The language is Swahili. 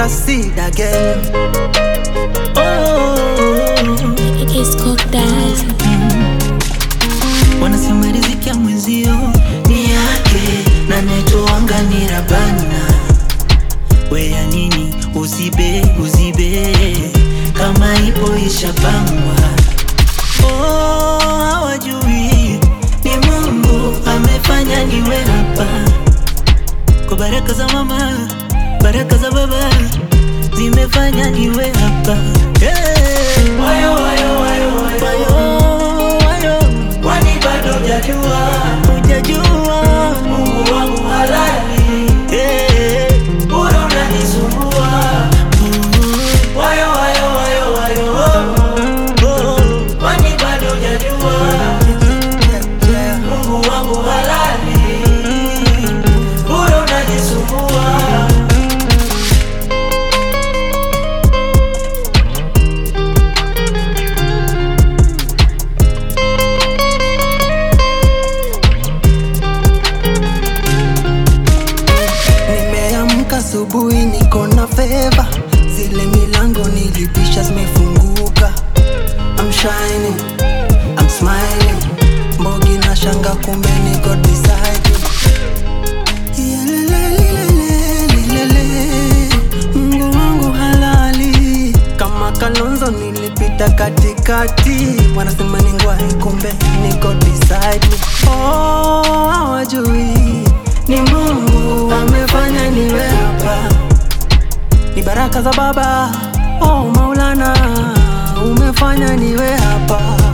succeed again. Oh, It's cooked that. wanasema riziki ya mwenzio ni yake na netoanga ni rabana. Weya nini uzibe uzibe kama ipo ishapangwa. Oh, hawajui ni Mungu amefanya niwe hapa kwa baraka za mama, baraka za baba zimefanya niwe hapa. Hey. Wayo, wayo, wayo, wayo, wayo. Kwani bado hujajua, hujajua Mungu wangu halali. Hey. Bora unanisumbua. Wayo, wayo, wayo, wayo, oh. Kwani bado hujajua Mungu wangu halali. Bora unanisumbua. Nimeamka asubuhi niko na feva, zile milango nilipisha zimefunguka. I'm shining, I'm smiling, mbogi na shanga kumbe niko beside you. Yelelelelelelele, Mungu wangu halali, kama Kalonzo nilipita katikati, wanasema ni ngwai, kumbe niko beside me. Oh, hawajui ni Mungu amefanya niwe hapa, ni baraka za Baba. Oh Maulana, umefanya niwe hapa.